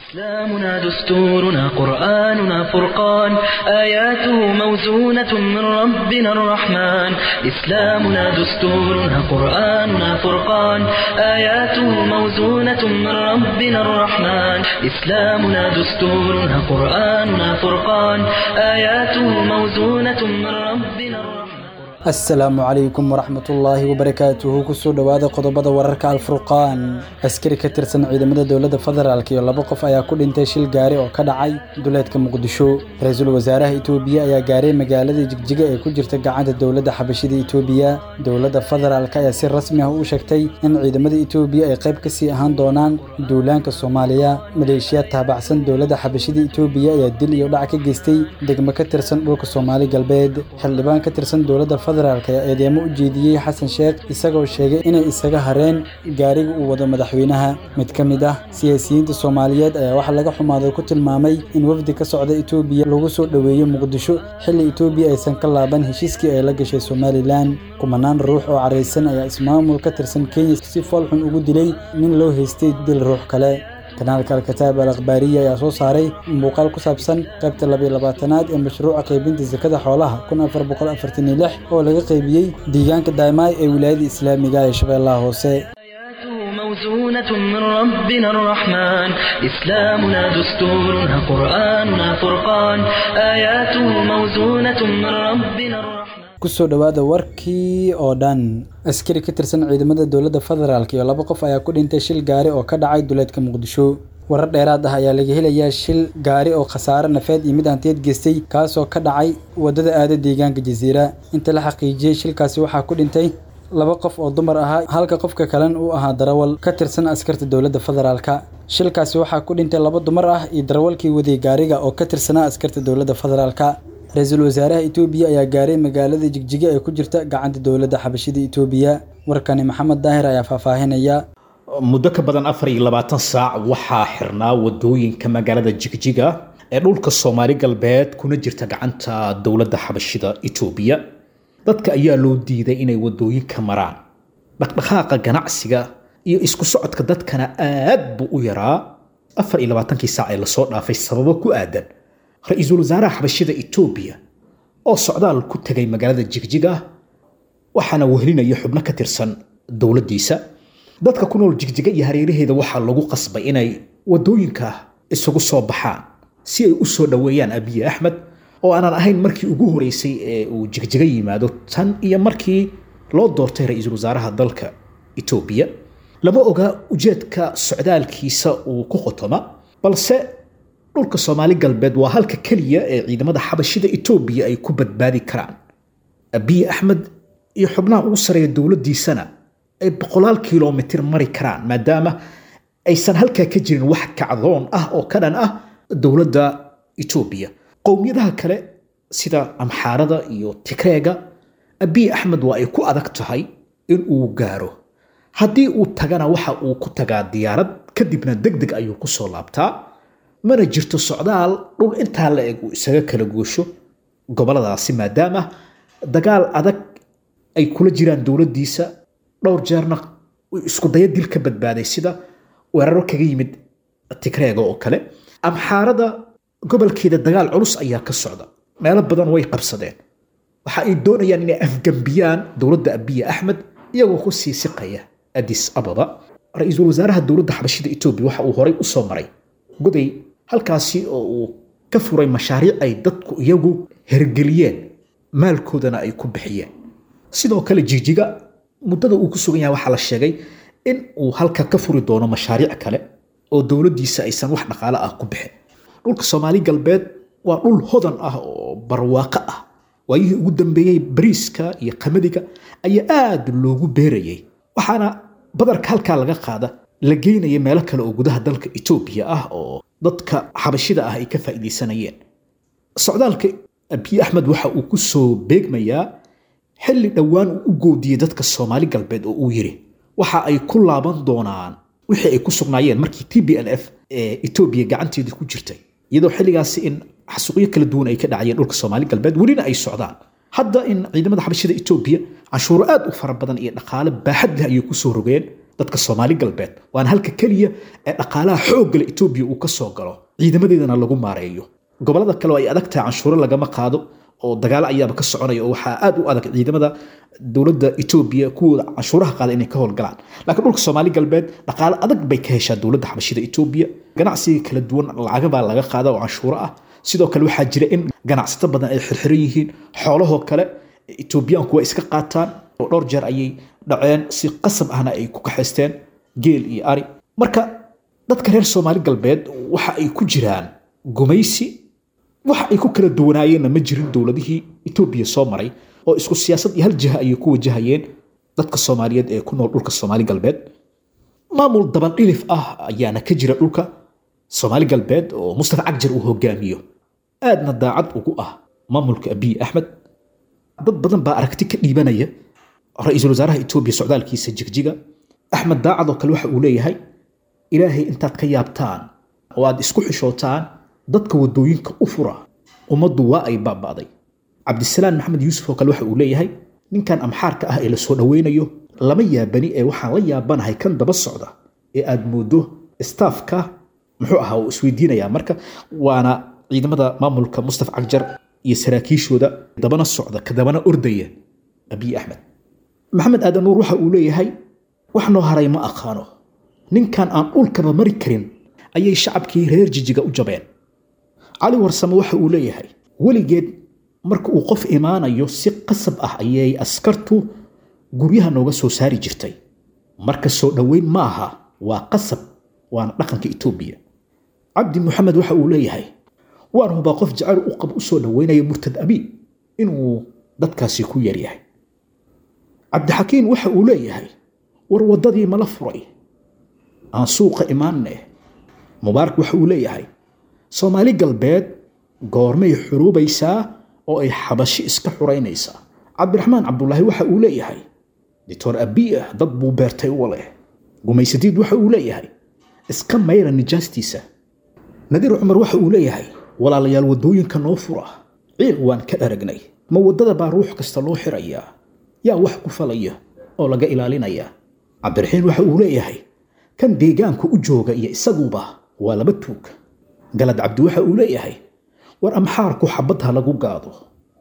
إسلامنا دستورنا قرآننا فرقان آياته موزونة من ربنا الرحمن إسلامنا دستورنا قرآننا فرقان آياته موزونة من ربنا الرحمن إسلامنا دستورنا قرآننا فرقان آياته موزونة من ربنا الرحمن asalaamu calaykum waraxmatullaahi wabarakaatuhu kusoo dhowaada qodobada wararka alfurqaan askari ka tirsan ciidamada dowladda federaalk iyo laba qof ayaa ku dhintay shil gaari oo ka dhacay duleedka muqdisho ra-iisul wasaaraha itoobiya ayaa gaaray magaalada jigjiga ee ku jirta gacanta dowladda xabashida itoobiya dowladda federaalk ayaa si rasmi ah u sheegtay in ciidamada itoobiya ay qayb ka sii ahaan doonaan duulaanka soomaaliya maleeshiya taabacsan dowladda xabashida itoobiya ayaa dil iyo dhac ka geystay degmo ka tirsan dhulka soomaali galbeed xildhibaan ka tirsan dowladda federaalk ayaa eedeemo u jeediyey xasan sheekh isagoo sheegay inay isaga hareen gaariga uu wado madaxweynaha mid ka mid ah siyaasiyiinta soomaaliyeed ayaa waxaa laga xumaaday ku tilmaamay in wafdi ka socda itoobiya lagu soo dhoweeyo muqdisho xilli itoobiya aysan ka laaban heshiiskii ay la gashay somalilan kumanaan ruux oo caraysan ayaa ismaamul ka tirsan kenya si foolxun ugu dilay nin loo haystay dil ruux kale kanaalka alkataab al akhbaariya ayaa soo saaray muuqaal ku saabsan qaybta labayo labaatanaad ee mashruuca qaybinta sakada xoolaha kun afar boqol afartan iyo lix oo laga qaybiyey deegaanka daymaay ee wilaayada islaamiga ee shabeellaha hoose آياته موزونة من ربنا الرحمن إسلامنا دستورنا قرآننا فرقان آياته موزونة من ربنا الرحمن kusoo dhowaada warkii oo dhan askari ka tirsan ciidamada dowladda federaalk iyo laba qof ayaa ku dhintay shil gaari oo ka dhacay duleedka muqdisho warar dheeraad ah ayaa laga helayaa shil gaari oo khasaare nafeed iyo mid hantiyeed geystay kaasoo ka dhacay waddada aada deegaanka jasiira inta la xaqiijiyey shilkaasi waxaa ku dhintay laba qof oo dumar ahaa halka qofka kalena uu ahaa darawal ka tirsan askarta dowladda federaalka shilkaasi waxaa ku dhintay laba dumar ah iyo darawalkii waday gaariga oo ka tirsanaa askarta dowladda federaalka ra-iisul wasaaraha itoobiya ayaa gaaray magaalada jigjiga ee ku jirta gacanta dowladda xabashida itoobiya warkani maxamed daahir ayaa faahfaahinaya muddo ka badan afar iyo labaatan saac waxaa xirnaa wadooyinka magaalada jigjiga ee dhulka soomaali galbeed kuna jirta gacanta dowladda xabashida itoobiya dadka ayaa loo diiday inay wadooyinka maraan dhaqdhaqaaqa ganacsiga iyo isku socodka dadkana aad buu u yaraa afar iyo labaatankii saac ee lasoo dhaafay sababo ku aadan ra-iisul wasaaraha xabashida itoobiya oo socdaal ku tegay magaalada jigjiga waxaana wehelinaya xubno ka tirsan dowladdiisa dadka ku nool jigjiga iyo hareeraheeda waxaa lagu qasbay inay wadooyinka isugu soo baxaan si ay u soo dhoweeyaan abiye axmed oo aanan ahayn markii ugu horeysay ee uu jigjiga yimaado tan iyo markii loo doortay ra-iisul wasaaraha dalka itoobiya lama oga ujeedka socdaalkiisa uu ku qotoma balse dhulka soomaali galbeed waa halka keliya ee ciidamada xabashida itoobiya ay ku badbaadi karaan abiye axmed iyo xubnaha ugu sareeya dowladdiisana ay boqolaal kilomitir mari karaan maadaama aysan halkaa ka jirin wax kacdoon ah oo ka dhan ah dowladda itoobiya qowmiyadaha kale sida amxaarada iyo tigreega abiye axmed waa ay ku adag tahay in uu gaaro haddii uu tagana waxa uu ku tagaa diyaarad kadibna deg deg ayuu ku soo laabtaa mana jirto socdaal dhul intaa la eg uu isaga kala goosho goboladaasi maadaama dagaal adag ay kula jiraan dowladdiisa dhowr jeerna isku daya dil ka badbaaday sida weeraro kaga yimid tigreega oo kale amxaarada gobolkeeda dagaal culus ayaa ka socda meelo badan way qabsadeen waxa ay doonayaan inay afgambiyaan dowladda abiye axmed iyagoo ku sii siqaya adis ababa ra-iisul wasaaraha dowladda xabashida etoobiya waxa uu horay u soo maray goday halkaasi oo uu ka furay mashaariic ay dadku iyagu hergeliyeen maalkoodana ay ku bixiyeen sidoo kale jigjiga muddada uu ku sugan yahay waxaa la sheegay in uu halka ka furi doono mashaariic kale oo dowladdiisa aysan wax dhaqaale ah ku bixin dhulka soomaali galbeed waa dhul hodan ah oo barwaaqo ah waayihii ugu dambeeyey bariiska iyo qamadiga ayaa aad loogu beerayay waxaana badarka halkaa laga qaada la geynaya meelo kale oo gudaha dalka etoobiya ah oo dadka xabashida ah ay ka faa'iidaysanayeen socdaalka abiy axmed waxa uu ku soo beegmayaa xilli dhowaan uu u goodiyey dadka soomaali galbeed oo uu yidhi waxa ay ku laaban doonaan wixii ay ku sugnaayeen markii t b l f ee etoobiya gacanteedii ku jirtay iyadoo xilligaasi in xasuuqyo kala duwan ay ka dhacayeen dhulka soomaali galbeed welina ay socdaan hadda in ciidamada xabashida etoobiya canshuuro aad u fara badan iyo dhaqaale baaxad leh ayay kusoo rogeen dadka soomaali galbeed waana halka keliya ee dhaqaalaha xooggale etoobiya uu ka soo galo ciidamadeedana lagu maareeyo gobollada kale oo ay adag tahay canshuuro lagama qaado oo dagaalo ayaaba ka soconaya oo waxaa aad u adag ciidamada dowladda etoobiya kuwooda canshuuraha qaada inay ka howlgalaan laakiin dhulka soomaali galbeed dhaqaalo adag bay ka heshaa dowladda xabashida etoobiya ganacsiga kala duwan lacagabaa laga qaada oo canshuuro ah sidoo kale waxaa jira in ganacsato badan ay xirxiran yihiin xoolahoo kale etoobiyaanku waa iska qaataan oo dhowr jeer ayay dhaceen si qasab ahna ay ku kaxaysteen geel iyo ari marka dadka reer soomaali galbeed waxa ay ku jiraan gumaysi waxa ay ku kala duwanaayeenna ma jirin dowladihii etoobiya soo maray oo isku siyaasad iyo hal jiha ayay ku wajahayeen dadka soomaaliyeed ee ku nool dhulka soomaali galbeed maamul dabandhilif ah ayaana ka jira dhulka soomaali galbeed oo mustafa cagjar uu hogaamiyo aadna daacad ugu ah maamulka abiy axmed dad badan baa aragti ka dhiibanaya ra-iisul wasaaraha etoobiya socdaalkiisa jigjiga axmed daacad oo kale waxa uu leeyahay ilaahay intaad ka yaabtaan oo aad isku xishootaan dadka wadooyinka u fura ummaddu waa ay baaba'day cabdisalaan maxamed yuusuf oo kale waxa uu leeyahay ninkan amxaarka ah ee la soo dhoweynayo lama yaabani ee waxaan la yaabanahay kan daba socda ee aad moodo staafka muxuu ahaa uu isweydiinayaa marka waana ciidamada maamulka mustafa cagjar iyo saraakiishooda dabana socda ka dabana ordaya abiy axmed maxamed aadan nuur waxa uu leeyahay wax noo haray ma aqaano ninkan aan dhulkaba mari karin ayay shacabkii reer jijiga u jabeen cali warsame waxa uu leeyahay weligeed marka uu qof imaanayo si qasab ah ayay askartu guryaha nooga soo saari jirtay marka soo dhoweyn ma aha waa qasab waana dhaqanka etoobiya cabdi maxamed waxa uu leeyahay waan hubaa qof jacayl u qab u soo dhoweynaya murtad abi inuu dadkaasi ku yaryahay cabdixakiin waxa uu leeyahay war waddadii mala furay aan suuqa imaanne mubaarak waxa uu leeyahay soomaali galbeed goormay xuruubaysaa oo ay xabashi iska xuraynaysaa cabdiraxmaan cabdulaahi waxa uu leeyahay doctor abiya dad buu beertay u leh gumaysadiid waxa uu leeyahay iska mayra nijaastiisa nadiir cumar waxa uu leeyahay walaalayaal waddooyinka noo fura ciil waan ka aragnay ma waddada baa ruux kasta loo xirayaa yaa wax ku falaya oo laga ilaalinaya cabdiraxiin waxa uu leeyahay kan deegaanka u jooga iyo isaguba waa laba tuug galad cabdi waxa uu leeyahay war amxaarku xabadha lagu gaado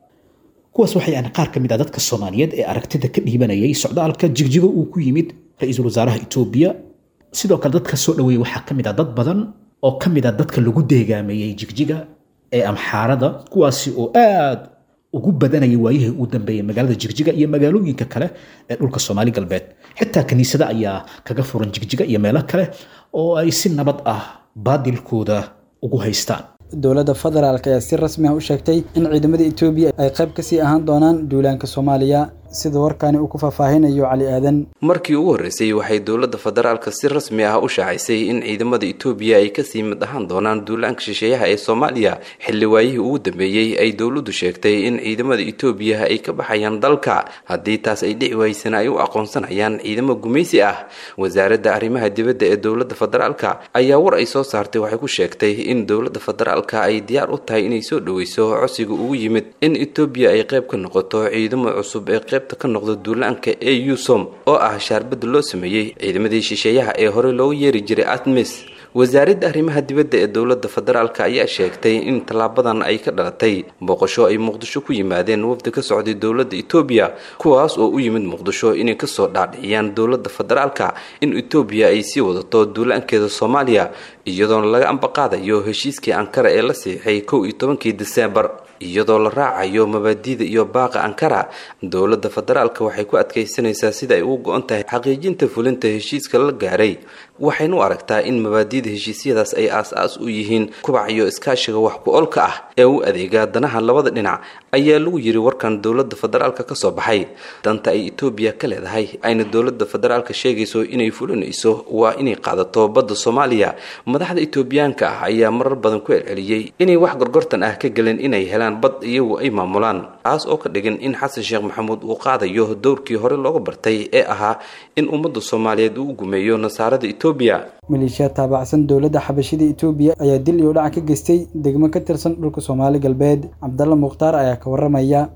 kuwaas waxay aan qaar ka mid ah dadka soomaaliyeed ee aragtida ka dhiibanayay socdaalka jigjigo uu ku yimid ra-iisul wasaaraha etoobiya sidoo kale dadka soo dhoweeyey waxaa ka mid ah dad badan oo ka mid ah dadka lagu deegaameeyey jigjiga ee amxaarada kuwaasi oo aad ugu badanayay waayihii uu dambeeyey magaalada jigjiga iyo magaalooyinka kale ee dhulka soomaali galbeed xitaa kiniisada ayaa kaga furan jigjiga iyo meelo kale oo ay si nabad ah baadilkooda ugu haystaan dowladda federaalk ayaa si rasmi ah u sheegtay in ciidamada etoobiya ay qayb kasii ahaan doonaan duulaanka soomaaliya sida warkaani uu ku faahfaahinayo cali aadan markii ugu horreysay waxay dowladda federaalka si rasmi ah u shaacisay in ciidamada etoobiya ay kasii mid ahaan doonaan duulaanka shisheeyaha ee soomaaliya xilli waayihii ugu dambeeyey ay dowladdu sheegtay in ciidamada etoobiya ay ka baxayaan dalka haddii taas ay dhici waysana ay u aqoonsanayaan ciidamo gumaysi ah wasaaradda arrimaha dibadda ee dowladda federaalka ayaa war ay soo saartay waxay ku sheegtay in dowladda federaalka ay diyaar u tahay inay soo dhoweyso codsiga ugu yimid in etoobiya ay qayb ka noqoto ciidamo cusub ee qaybta ka noqda duulaanka ee usom oo ah shaarbadda loo sameeyey ciidamadii shisheeyaha ee hore loogu yeeri jiray atmis wasaaradda arrimaha dibadda ee dowladda federaalk ayaa sheegtay in tallaabadan ay ka dhalatay booqasho ay muqdisho ku yimaadeen wafdi ka socday dowladda etoobiya kuwaas oo u yimid muqdisho inay kasoo dhaadhiciyaan dowladda federaalka in etoobiya ay sii wadato duulaankeeda soomaaliya iyadoona laga ambaqaadayo heshiiskii ankara ee la siixay kow iyo tobankii diseembar iyadoo la raacayo mabaadiida iyo baaqa ankara dowladda federaalka waxay ku adkaysanaysaa sida ay ugu go-on tahay xaqiijinta fulinta heshiiska la gaaray waxaynu u aragtaa in mabaadiida heshiisyadaas ay aas-aas u yihiin kubac iyo iskaashiga wax ku olka ah ee u adeega danaha labada dhinac ayaa lagu yiri warkan dowladda federaalka ka soo baxay danta ay etoobiya ka leedahay ayna dowladda federaalka sheegayso inay fulinayso waa inay qaadato badda soomaaliya madaxda etoobiyaanka ah ayaa marar badan ku celceliyey inay wax gorgortan ah ka gelin inay helaan bad iyagu ay maamulaan taas oo ka dhigan in xasan sheekh maxamuud uu qaadayo dowrkii hore looga bartay ee ahaa in ummadda soomaaliyeed uu gumeeyo nasaarada etoobiya maleeshiya taabacsan dowladda xabashida etoobiya ayaa dil iyo dhac ka geystay degmo ka tirsan dhulka soomaali galbeed cabdalla mukhtaar ayaa ka waramaya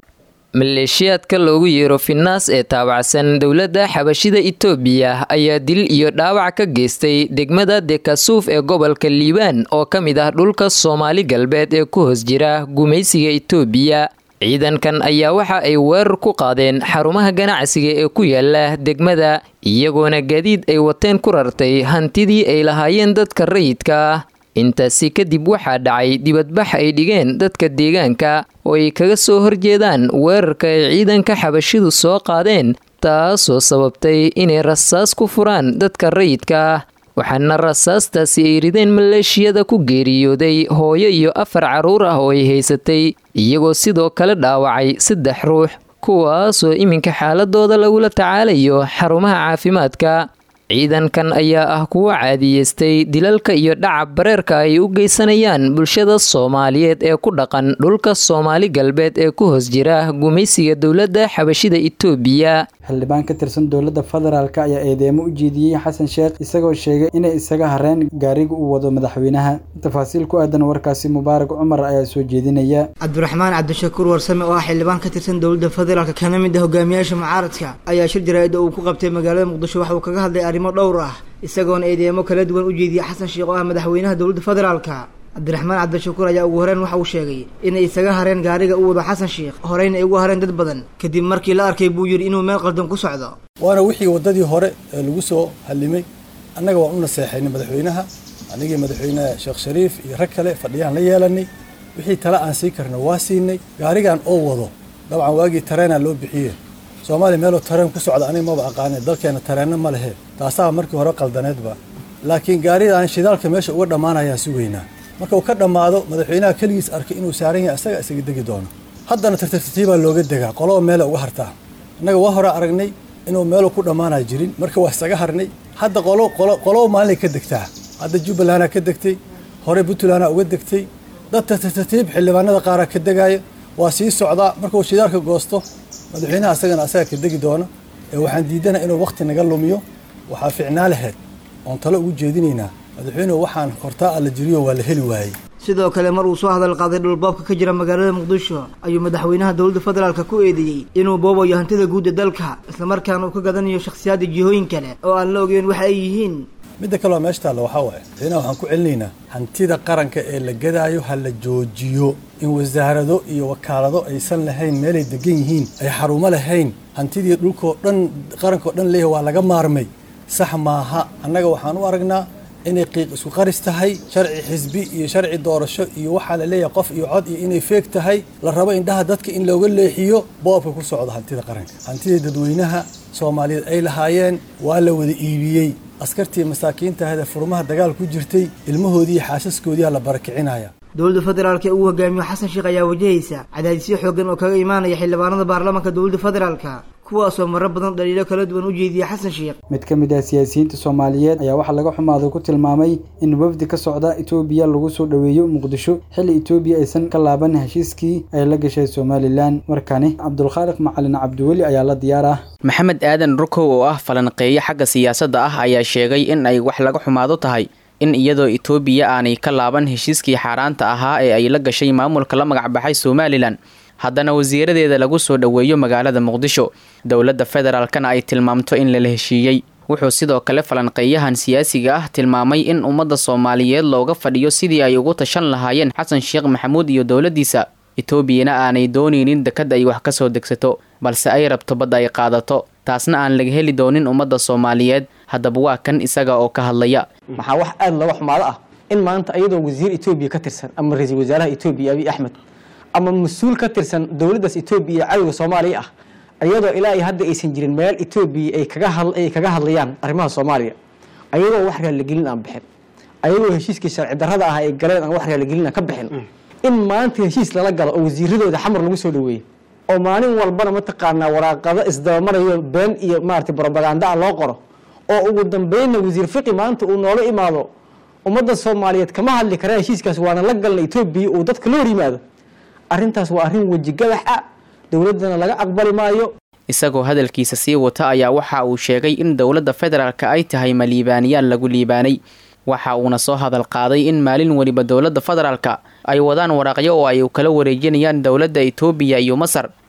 maleeshiyaadka loogu yeero finnaas ee taabacsan dowladda xabashida itoobiya ayaa dil iyo dhaawac ka geystay degmada dekasuuf ee gobolka liibaan oo ka mid ah dhulka soomaali galbeed ee ku hoos jira gumaysiga itoobiya ciidankan ayaa waxa ay weerar ku qaadeen xarumaha ganacsiga ee ku yaala degmada iyagoona gaadiid ay wateen ku rartay hantidii ay lahaayeen dadka rayidka ah intaasi kadib waxaa dhacay dibadbax ay dhigeen dadka deegaanka oo ay kaga soo horjeedaan weerarka ay ciidanka xabashidu soo qaadeen taasoo sababtay inay rasaas ku furaan dadka rayidka ah waxaana rasaastaasi ay rideen maleeshiyada ku geeriyooday hooyo iyo afar carruur ah oo ay haysatay iyagoo sidoo kale dhaawacay saddex ruux kuwaasoo iminka xaaladooda lagula tacaalayo xarumaha caafimaadka ciidankan ayaa ah kuwa caadiyeystay dilalka iyo dhacab bareerka ay u geysanayaan bulshada soomaaliyeed ee ku dhaqan dhulka soomaali galbeed ee ku hoos jira gumaysiga dowladda xabashida itoobiya xildhibaan ka tirsan dowladda federaalk ayaa eedeemo u jeediyey xasan sheekh isagoo sheegay inay isaga hareen gaariga uu wado madaxweynaha tafaasiil ku aadan warkaasi mubaarak cumar ayaa soo jeedinaya cabdiraxmaan cabdishakuur warsame oo ah xildhibaan ka tirsan dowladda federaalk kana mid ah hogaamiyaasha mucaaradka ayaa shir jaraa'ida uu ku qabtay magaalada muqdisho waxa uu kaga hadlay arrimo dhowr ah isagoona eedeemo kala duwan u jeediyey xasan sheekh oo ah madaxweynaha dowladda federaalka cabdiraxmaan cabdishakuur ayaa ugu horeen waxa uu sheegay inay isaga hareen gaariga u wado xasan sheekh horeyna ay ugu hareen dad badan kadib markii la arkay buu yidhi inuu meel qaldan ku socdo waana wixii waddadii hore ee lagu soo hallimay annaga waan u naseexaynay madaxweynaha anigii madaxweyne sheekh shariif iyo rag kale fadhiyaan la yeelanay wixii tale aan sii karna waa siinay gaarigan oo wado dabcan waagii tareenaa loo bixiyey soomaaliya meeloo tareen ku socda aniga maba aqaanay dalkeena tareenna ma lehe taasaa markii hore qaldaneedba laakiin gaaridan shidaalka meesha uga dhammaanayaan sugaynaa marka uu ka dhammaado madaxweynaha keligiis arkay inuu saaran yahay asaga isaga degi doono haddana tartartiibaa looga degaa qoloba meela uga hartaa innaga waa hore aragnay inuu meeluu ku dhammaanaa jirin marka waa isaga harnay hadda qolo qolo qoloba maalinay ka degtaa hadda jubbalandaa ka degtay hore puntlandaa uga degtay dad tartartiib xildhibaanada qaaraa ka degaaya waa sii socdaa markuu shidaalka goosto madaxweynaha asagana asaga ka degi doono ee waxaan diidana inuu wakhti naga lumiyo waxaa ficnaa laheyd oon talo ugu jeedinaynaa madaxweynuhu waxaan hortaa alla jiriyo waa la heli waayey sidoo kale mar uu soo hadal qaaday dhulboobka ka jira magaalada muqdisho ayuu madaxweynaha dowladda federaalka ku eedeeyey inuu boobayo hantida guud ee dalka islamarkaana uu ka gadanayo shakhsiyaadda jihooyin kale oo aan la ogeyn waxa ay yihiin midda kaleo meesha taalla waxaa waaye madaxweynaha waxaan ku celinaynaa hantida qaranka ee la gadaayo ha la joojiyo in wasaarado iyo wakaalado aysan lahayn meelay degan yihiin ay xarumo lahayn hantidii dhulkoo dhan qarankao dhan leeyahay waa laga maarmay sax maaha annaga waxaan u aragnaa inay qiiq isku qaris tahay sharci xisbi iyo sharci doorasho iyo waxaa la leeyahay qof iyo cod iyo inay feeg tahay la rabo indhaha dadka in looga leexiyo boobka ku socda hantida qaranka hantidii dadweynaha soomaaliyeed ay lahaayeen waa la wada iibiyey askartii masaakiinta ahde furmaha dagaal ku jirtay ilmahoodii iyo xaasaskoodiiaa la barakicinaya dowladda federaalka ee uu hogaamiyo xasan sheekh ayaa wajahaysa cadaadisyo xooggan oo kaga imaanaya xildhibaanada baarlamaanka dowladda federaalka kuwaasoo marar badan dhaliilo kala duwan u jeediya xasan sheekh mid ka mid ah siyaasiyiinta soomaaliyeed ayaa waxaa laga xumaaday ku tilmaamay in wafdi ka socda etoobiya lagu soo dhoweeyo muqdisho xilli etoobiya aysan ka laaban heshiiskii ay la gashay somalilan markani cabdulkhaaliq macalin cabdiweli ayaa la diyaar ah maxamed aadan rukow oo ah falanqeeye xagga siyaasadda ah ayaa sheegay in ay wax laga xumaado tahay in iyadoo etoobiya aanay ka laaban heshiiskii xaaraanta ahaa ee ay la gashay maamulka la magacbaxay somalilan haddana wasiiradeeda lagu soo dhoweeyo magaalada muqdisho dowladda federaalkana ay tilmaamto in lala heshiiyey wuxuu sidoo kale falanqeeyahan siyaasiga ah tilmaamay in ummadda soomaaliyeed looga fadhiyo sidii ay ugu tashan lahaayeen xasan sheekh maxamuud iyo dowladdiisa etoobiyana aanay doonaynin dekad ay wax ka soo degsato balse ay rabto badda ay qaadato taasna aan laga heli doonin ummadda soomaaliyeed haddaba waa kan isaga oo ka hadlaya maxaa wax aada looga xumaado ah in maanta iyadoo wasiir etoobiya ka tirsan ama ra-iisul wasaaraha etoobiya abiy axmed ama mas-uul ka tirsan dowladdaas etoobiya iyo cadowga soomaaliya ah iyadoo ilaa iyo hadda aysan jirin meel etoobiya ay kaga had ay kaga hadlayaan arrimaha soomaaliya ayadoo wax raaligelin aan bixin ayagoo heshiiskii sharci darrada ah ay galeen aan wax raaligelin aan ka bixin in maanta heshiis lala galo oo wasiiradooda xamar lagu soo dhaweeyey oo maalin walbana mataqaanaa waraaqado isdabamarayo been iyo maarata brobaganda ah loo qoro oo ugu dambeynna wasiir fiqi maanta uu noola imaado ummadda soomaaliyeed kama hadli kara heshiiskaas waana la galna etoobiya uu dadka la hor yimaado arrintaas waa arrin weji gadax ah dowladdana laga aqbali maayo isagoo hadalkiisa sii wata ayaa waxa uu sheegay in dowladda federaalka ay tahay ma liibaaniyaan lagu liibaanay waxa uuna soo hadal qaaday in maalin weliba dowladda federaalka ay wadaan waraaqyo oo ay kala wareejinayaan dowladda etoobiya iyo masar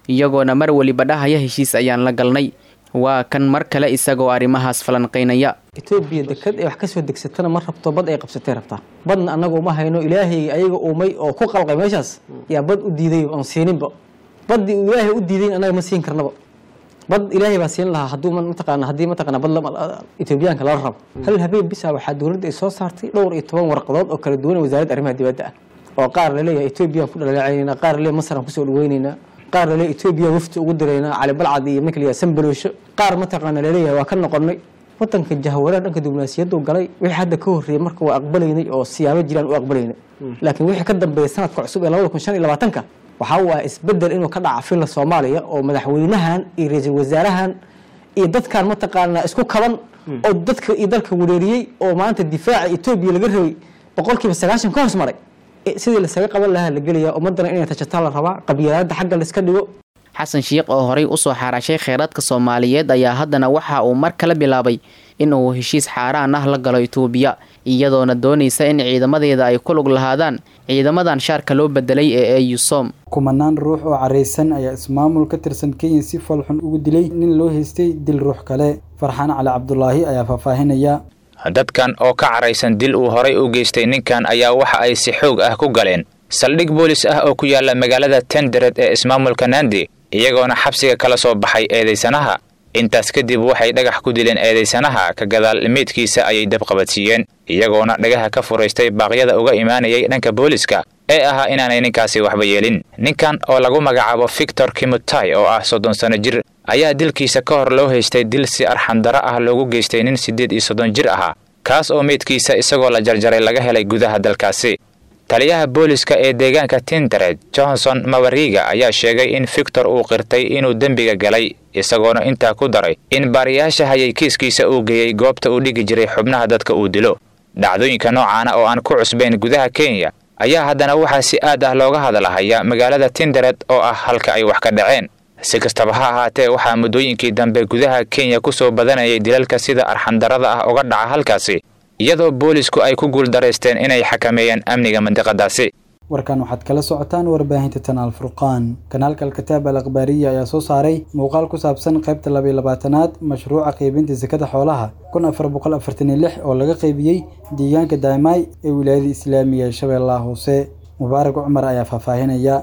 iyagoona mar weliba dhahaya heshiis ayaan la galnay waa kan mar kale isagoo arrimahaas falanqaynaya etoobiya dekad ay wax ka soo degsatana ma rabto bad ay qabsatay rabtaa badna annaga uma hayno ilaahay ayaga uumay oo ku qalqay meeshaas yaa bad u diiday oon siininba baddii uu ilaahay u diidayn annaga ma siin karnaba bad ilaahay baa siin lahaa hadduu mataqaana haddii mataqaana bad etoobiyaanka lala rabo hal habeen bisa waxaa dowladda ay soo saartay dhowr iyo toban warqadood oo kala duwan wasaaradda arrimaha dibadda ah oo qaar laleeyahay etoobiyaan ku dhaleecaynayna qaar laleeyahay masar aan kusoo dhaweynaynaa qaar laleeyahay etoobiya wafti ugu diraynaa cali balcad iyo marka layahay sanbaloosho qaar mataqaana laleeyahay waa ka noqonnay wadanka jahwareer dhanka diblomaasiyaddu galay wixii hadda ka horreeyey marka waa aqbalaynay oo siyaabo jiraan u aqbalaynay laakiin wixii ka dambeeya sanadka cusub ee labada kun shan iyo labaatanka waxaa u ah isbedel inuu ka dhaca filla soomaaliya oo madaxweynahan iyo ra-iisul wasaarahan iyo dadkan mataqaanaa isku kaban oo dadka iyo dalka wareeriyey oo maanta difaaca etoobiya laga rabay boqolkiiba sagaashan ka hoos maray sidii lasaga qaban lahaa la gelaya ummadana inay tashataa la rabaa qabyaalada xagga la iska dhigo xasan sheikh oo horey usoo xaaraashay kheyraadka soomaaliyeed ayaa haddana waxa uu mar kale bilaabay in uu heshiis xaaraan ah la galo itoobiya iyadoona doonaysa in ciidamadeeda ay ku lug lahaadaan ciidamadan shaarka loo bedelay ee eusom kumanaan ruux oo caraysan ayaa ismaamul ka tirsan kenya si falxun ugu dilay nin loo haystay dil ruux kale farxaan cali cabdulaahi ayaa faahfaahinaya dadkan oo ka caraysan dil uu horay u geystay ninkan ayaa waxa ay si xoog ah ku galeen saldhig boolis ah oo ku yaala magaalada tendered ee ismaamulka nandi iyagoona xabsiga kala soo baxay eedaysanaha intaas kadib waxay dhagax ku dileen eedaysanaha ka gadaal meydkiisa ayay dabqabadsiiyeen iyagoona dhagaha ka furaystay baaqyada uga imaanayay dhanka booliska ee ahaa inaanay ninkaasi waxba yeelin ninkan oo lagu magacaabo victor kimutai oo ah soddon sano jir ayaa dilkiisa ka hor loo haystay dil si arxandaro ah loogu geystay nin siddeed iyo soddon jir ahaa kaas oo meydkiisa isagoo la jarjaray laga helay gudaha dalkaasi taliyaha booliska ee deegaanka tintered johnson mawariga ayaa sheegay in victor uu qirtay inuu dembiga galay isagoona intaa ku daray in baariyaasha hayay kiiskiisa uu geeyey goobta uu dhigi jiray xubnaha dadka uu dilo dhacdooyinka noocaana oo aan ku cusbayn gudaha kenya ayaa haddana waxaa si aad ah looga hadlahaya magaalada tindered oo ah halka ay wax ka dhaceen si kastaba ha ahaatee waxaa muddooyinkii dambe gudaha kenya ku soo badanayay dilalka sida arxandarada ah uga dhaca halkaasi iyadoo boolisku ay ku guuldaraysteen inay xakameeyaan amniga mandiqadaasi warkan waxaad kala socotaan warbaahinta tanaal furqaan kanaalka alkitaab al akhbaariya ayaa soo saaray muuqaal ku saabsan qaybta labaiyo labaatanaad mashruuca qaybinta sakada xoolaha kun afar boqol afartan iyo lix oo laga qaybiyey deegaanka daamaay ee wilaayada islaamiga ee shabeellaha hoose mubaarak cumar ayaa faahfaahinaya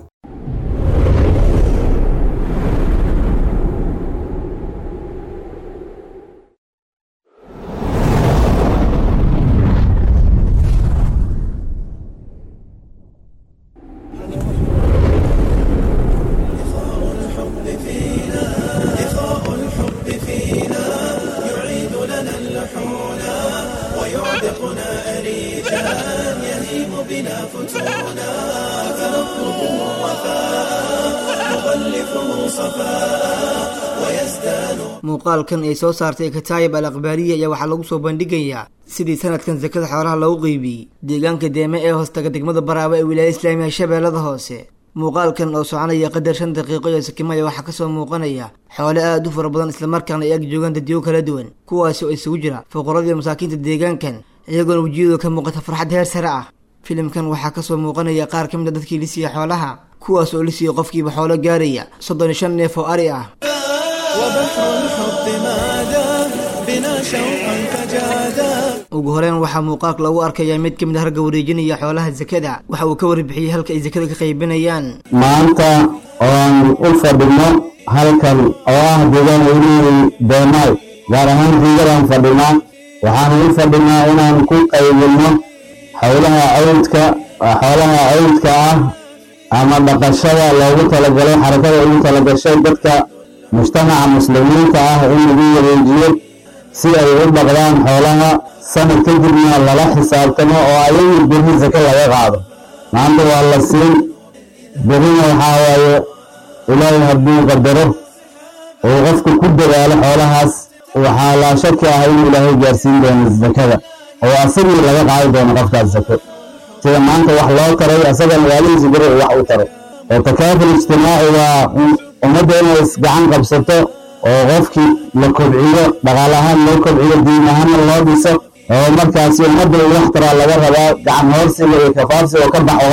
muuqaalkan ay soo saartay kataayib al akhbaariya ayaa waxaa lagu soo bandhigayaa sidii sanadkan sakada xoolaha loogu qeybiyey deegaanka deeme ee hoostaga degmada baraaba ee wilaayada islaamiga shabeellada hoose muuqaalkan oo soconaya qadar shan daqiiqo iyo sakimaya waxaa kasoo muuqanaya xoole aad u fara badan islamarkaana ay ag joogaan dadyo kala duwan kuwaasi oo isugu jira fuqaradiiyo masaakiinta deegaankan iyagoona wejiyadooda ka muuqata farxad heer sare ah filimkan waxaa kasoo muuqanaya qaar ka mid a dadkii lisiya xoolaha kuwaas oo lisiya qofkiiba xoolo gaaraya soddon iyo shan neef oo ari ah ugu horeyn waxaa muuqaalka lagu arkayaa mid ka mid a ragga wareejinaya xoolaha sakada waxa uu ka warbixiyey halka ay sakada ka qaybinayaan maanta oon u fadhino halkan oo ah deegaan welihi beemaay gaar ahaan diigadaan fadhinaa waxaan u fadhinaa inaan ku qaybino howlaha cawdka xoolaha cawdka ah ama dhaqashada loogu talagalay xarakada ugu talagashay dadka mujtamaca muslimiinta ah in lagu wareejiyo si ay u dhaqdaan xoolaha sanad kadibna lala xisaabtamo oo ayagu berri sake laga qaado maanta waa la siin berrina waxaa waaye ilaahay hadduu qadaro uu qofku ku dadaalo xoolahaas waxaa laa shaki ah inuu ilaahay gaarsiin doono sakada oo asagii laga qaadi doono qofkaas sake sida maanta wax loo taray asagana waalihiisa beri uu wax u taray oo takaaful ijtimaaci waa ummadda inay isgacan qabsato oo qofkii la kobciyo dhaqaal ahaan loo kobciyo diin ahaanna loo dhiso oo markaasi ummadda uu wax taraa laga rabaa gacan hoorsiga iyo kafaarsiga oo ka baxo qofka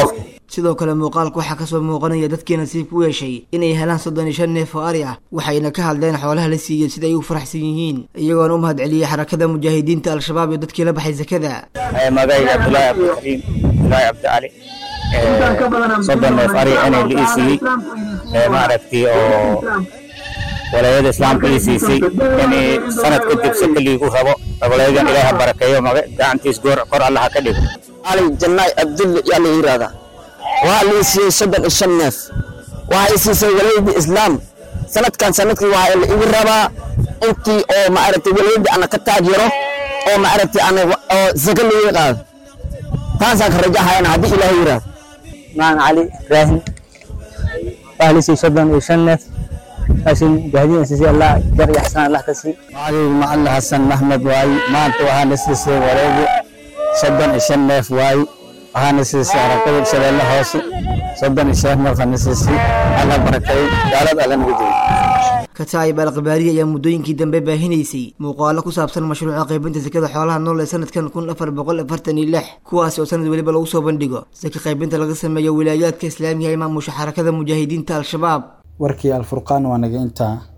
sidoo kale muuqaalka waxaa kasoo muuqanaya dadkii nasiib ku yeeshay inay helaan soddon iyo shan neef oo ari ah waxayna ka hadleen xoolaha la siiyey sida ay u faraxsan yihiin iyagoona u mahad celiyey xarakada mujaahidiinta al-shabaab iyo dadkii la baxay sakada magayga cabdulaahi cabdikariim abdulaahi cabdicali soddon neef ari inay la ii siiyey maaragtay oo walaayada islaamka ii siisay inay sanad kadib saka liigu rabo walayadan ilaaha barakeeyo maga gacantiis goor kor allaha ka dhigo cali jannaay abdulle yaa la yidhaahdaa waxaa la ii siiyey soddon iyo shan neef waxaa ii siisay walaayadii islaam sanadkan sanadkii waxaa la igu rabaa intii oo maaragtay walaayadii ana ka taajiro oo maaragtay ana oo saka liiga qaado taasaan ka rajahayana haddii ilaahay yidhaahdo maan cali ibraahim waxaa la ii siiyey soddon iyo shan neef laakiin mujaahidiin siisay allah jar iyo xasan allah ka sii علي معل حسن محمد واي ما انت وهانا سيسي وليدي صدن الشن نيف واي وهانا سيسي ركض شلال الله هوسي صدن الشيخ مرخنا سيسي الله بركي قالت على نبيتي kataayib alkhabaariya ayaa muddooyinkii dambe baahinaysay muuqaalo ku saabsan mashruuca qaybinta sakada xoolaha nool ee sanadkan kun afar boqol afartan iyo lix kuwaasi oo sanad weliba lagu soo bandhigo saka qaybinta laga sameeyo wilaayaadka islaamiga ee maamusha xarakada mujaahidiinta al-shabaab warkii alfurqaan waa naga intaa